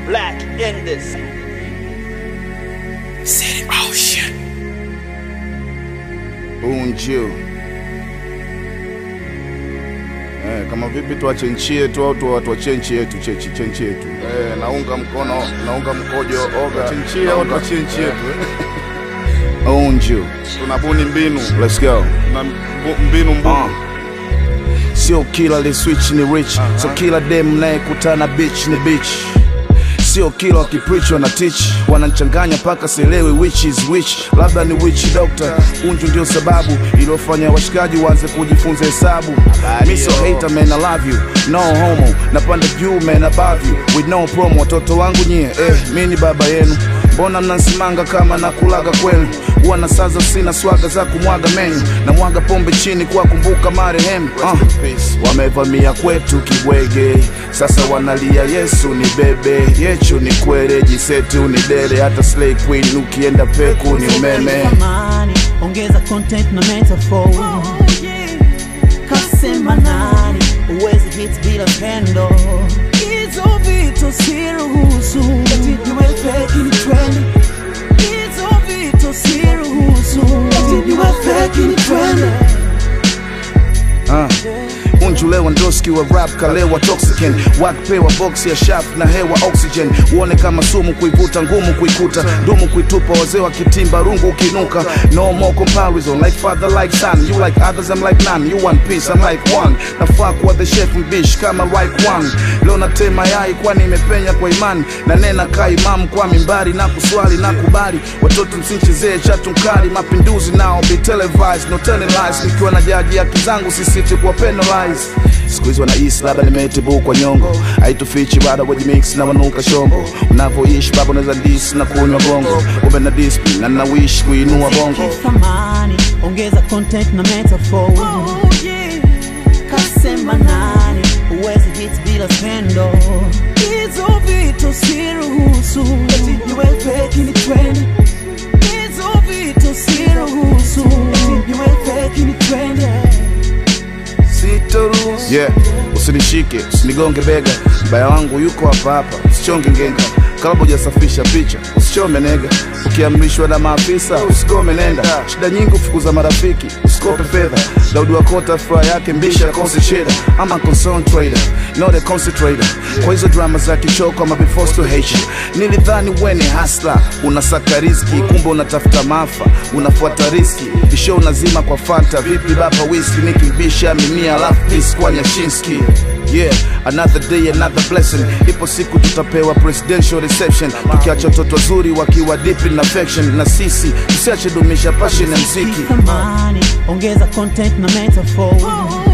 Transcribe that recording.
Black in this. City Ocean. Unju. Eh, kama vipi tuache nchi yetu au tu- tuachie nchi yetu chechi nchi yetu. Eh, naunga mkono, naunga mkojo oga. Nchi yetu au tuachie nchi yetu. Unju. Tunabuni mbinu. Let's go. Na mbu- mbinu mbunu. Sio kila li switch ni rich, so kila dem nayekutana bitch ni bitch. Sio kila wakipreach wana teach, wananchanganya mpaka sielewi which is which. Labda ni witch doctor, unju ndio sababu iliyofanya washikaji waanze kujifunza hesabu. Mi so hater man, I love you, no homo, napanda juu man above you, with no promo. Watoto wangu nyie, eh, mi ni baba yenu, mbona mnansimanga kama nakulaga kwenu? Huwa na saza sina swaga za kumwaga menyu, na mwaga pombe chini kwa kumbuka marehemu. Uh, wamevamia kwetu kibwege, sasa wanalia Yesu ni bebe, yechu ni kwere, jisetu ni dere, hata slay queen ukienda peku ni umeme. Amani, ongeza content na metaphor kasema nani uwezi hit bila pendo hizo vitu siruhusu eti niwe fake ni trend hizo vitu siruhusu eti niwe fake ni trend Uh. Unju Lewandowski wa rap kalewa toxican wakpewa box ya shaft na hewa oxygen uone kama sumu kuivuta ngumu kuikuta dumu kuitupa wazee wa kitimba rungu ukinuka no more comparison like father like son you like others I'm like none you one piece I'm like one nafaa kuwa the chef mbish kama like one leo natema yai kwani imepenya kwa imani na nena kaa imamu kwa mimbari na kuswali na kubali watoto msinchezee chatu mkali mapinduzi nao be televised no telling lies nikiwa na jaji haki zangu sisiti kuwa penalize siku hizi wanahisi labda nimetibu kwa nyongo haitufichi bado wajimix na wanuka shombo unavyoishi baba unaweza dis na kunywa bongo ume na discipline na nawish kuinua bongo thamani ongeza content na metaphor kasema nani uwezi hit bila pendo hizo vitu siruhusu eti niwe fake ni trend hizo vitu siruhusu eti niwe fake ni trend sitoruhusu yeah usinishike usinigonge bega mbaya wangu yuko hapa hapa usichonge ngenga kabla hujasafisha picha usichome nega ukiamrishwa na maafisa usikome nenda shida nyingi ufukuza marafiki usikope fedha daudi wakota furaha yake mbisha konse cheda ama concentrator not a concentrator kwa hizo drama za kichoko ama before to hate you nilidhani wene hasla unasaka riski kumbe unatafuta maafa unafuata riski isho unazima kwa fanta vipi baba whisky nikimbisha mimia alafu peace kwa nyashinski Yeah, another day, another blessing. Ipo siku tutapewa presidential reception, tukiacha watoto wazuri wakiwa deep in affection, na sisi tusiache dumisha passion ya mziki. thamani ongeza content na metaphor